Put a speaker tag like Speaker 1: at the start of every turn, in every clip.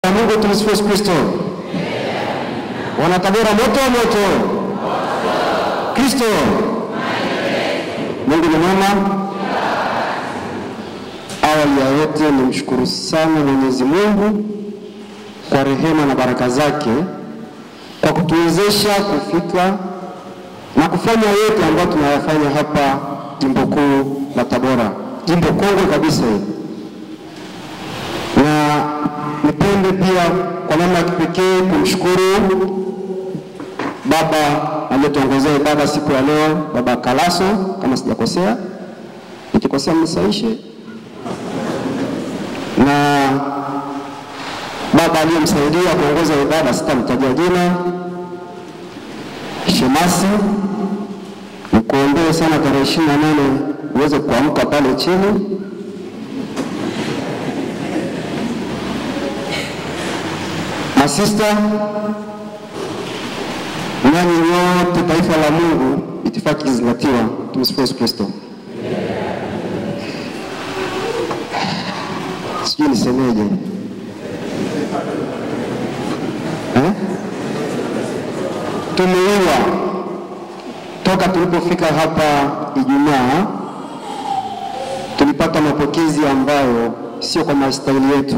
Speaker 1: za Mungu, tumsifu Yesu Kristo. Wanatabora moto moto. Kristo. Mungu ni mwema. Awali ya yote nimshukuru sana Mwenyezi Mungu kwa rehema na baraka zake kwa kutuwezesha kufika na kufanya yote ambayo tunayafanya hapa jimbo kuu la Tabora, jimbo kongwe kabisa hili. Na nipende pia kwa namna ya kipekee kumshukuru baba aliyetuongozea ibada siku ya leo, baba Kalaso, kama sijakosea. Nikikosea mnisaishe. Na baba aliyemsaidia kuongoza ibada, sitamtajia jina, Shemasi, nikuombee sana tarehe ishirini na nane uweze kuamka pale chini. Masista, nanyi wote taifa la Mungu, itifaki ikizingatiwa. Tumsifu Yesu Kristo. Sijui nisemeje eh? Tumeiwa toka tulipofika hapa Ijumaa, tulipata mapokezi ambayo sio kwa mastahili yetu,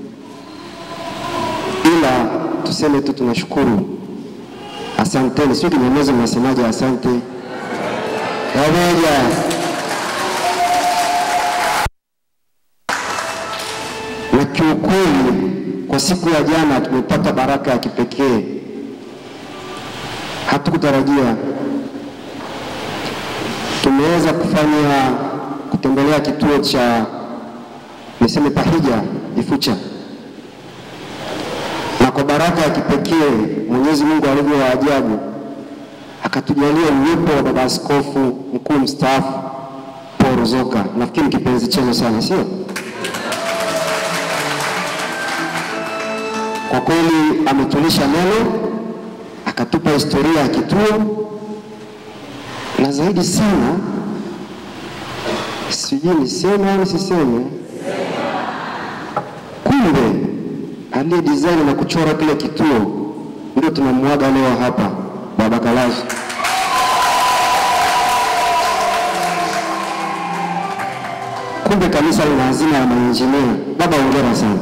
Speaker 1: ila tuseme tu tunashukuru. Asanteni, sio Kinyamwezi mnasemaje? Asante pamoja. Na kiukweli, kwa siku ya jana tumepata baraka ya kipekee, hatukutarajia. Tumeweza kufanya kutembelea kituo cha niseme Pahija Ifucha na kwa baraka ya kipekee Mwenyezi Mungu alivyo wa ajabu akatujalia uwepo wa baba askofu mkuu mstaafu Paul Ruzoka. Nafikiri kipenzi chenu sana, sio? Kwa kweli ametulisha neno, akatupa historia ya kituo, na zaidi sana, sijui niseme au nisiseme, kumbe aliye design na kuchora kile kituo ndio tunamwaga leo hapa, baba Kalazo. Kumbe kanisa lina hazina ya mainjinia. Baba, hongera sana.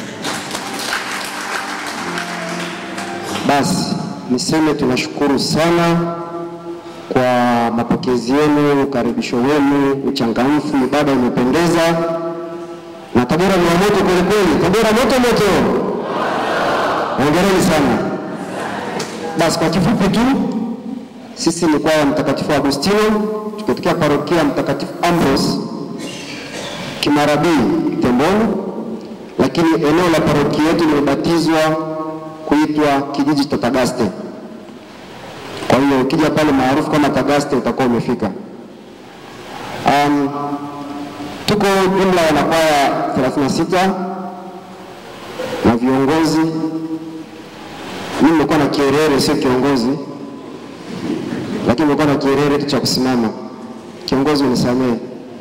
Speaker 1: Basi niseme tunashukuru sana kwa mapokezi yenu, ukaribisho wenu, uchangamfu, ibada imependeza na Tabora ni wa moto kweli kweli. Tabora moto moto, hongereni sana. Basi kwa kifupi tu, sisi ni kwaya Mtakatifu Agustino tukitokea parokia Mtakatifu Ambrose Kimarabii Temboni, lakini eneo la parokia yetu limebatizwa kuitwa kijiji cha Tagaste. Kwa hiyo ukija pale maarufu kama Tagaste utakuwa umefika. Um, tuko jumla ya wanakwaya 36 na viongozi. Mimi nimekuwa na kierere, sio kiongozi, lakini nimekuwa na kierere tu cha kusimama. Kiongozi unisamehe.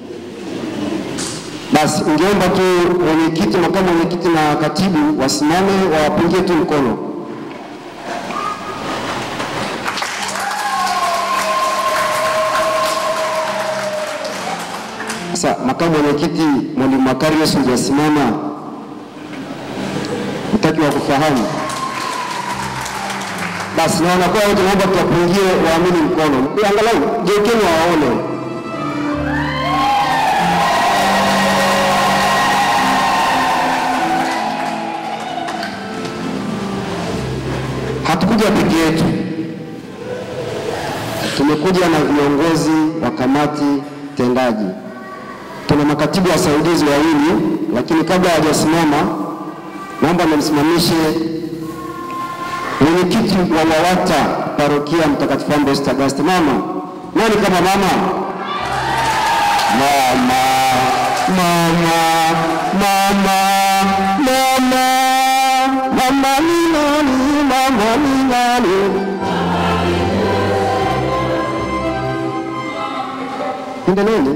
Speaker 1: Basi ungeomba tu mwenyekiti, makamu mwenyekiti na katibu wasimame, wawapungie tu mkono. Sasa makamu mwenyekiti mwalimu Makarius hujasimama, utaki wa kufahamu. Basi na wanakuwa wote, naomba tuwapungie waamini mkono, angalau geukeni wawaone. Hatukuja peke yetu, tumekuja na viongozi wa kamati tendaji tuna makatibu wasaidizi wawili, lakini kabla hawajasimama, naomba nimsimamishe mwenyekiti wa WAWATA parokia Mtakatifu Ambrose Tagaste. Mama nani kama mama? Mama, mama, mama, mama, mama ni nani? Mama ni nani? Endeleeni.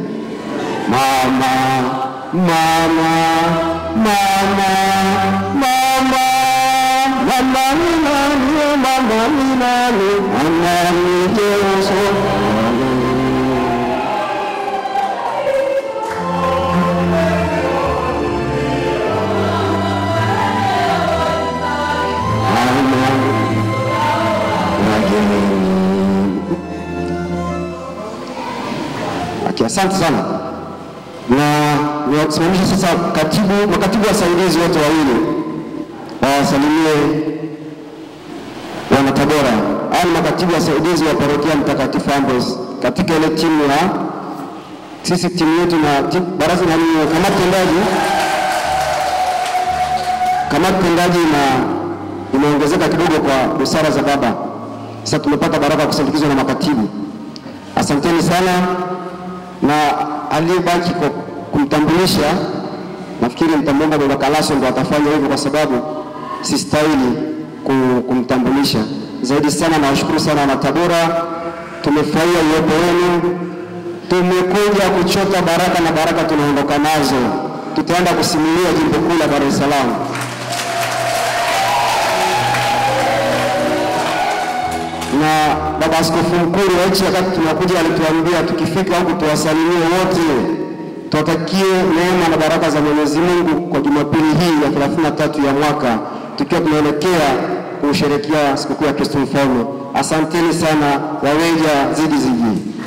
Speaker 1: Mama, mama, mama, mama, mama ni nani, mama ni nani, mama ni Yesu. Okay, asante sana na niwasimamishe sasa katibu, makatibu wasaidizi wote wawili wawasalimie wana Tabora. Hao ni makatibu wasaidizi wa parokia Mtakatifu Ambrose katika ile timu ya sisi timu yetu na timu, baraza na nini, kamati tendaji kamati tendaji na imeongezeka kidogo kwa busara za baba. Sasa tumepata baraka ya kusindikizwa na makatibu. Asanteni sana, na aliyebaki kwa kumtambulisha, nafikiri nitamwomba baba Kalaso ndo atafanya hivyo, kwa sababu sistahili ku- kumtambulisha zaidi sana. Nawashukuru sana wana Tabora, tumefurahia uwepo wenu. Tumekuja kuchota baraka na baraka tunaondoka nazo, tutaenda kusimulia jimbo kuu la Dar es Salaam. na baba askofu mkuu wa nchi wakati tunakuja alituambia tukifika huku tuwasalimie wote, tuwatakie neema na baraka za Mwenyezi Mungu kwa Jumapili hii ya 33 ya mwaka tukiwa tunaelekea kusherehekea sikukuu ya Kristo Mfalme. Asanteni sana, waweja zidi ziji.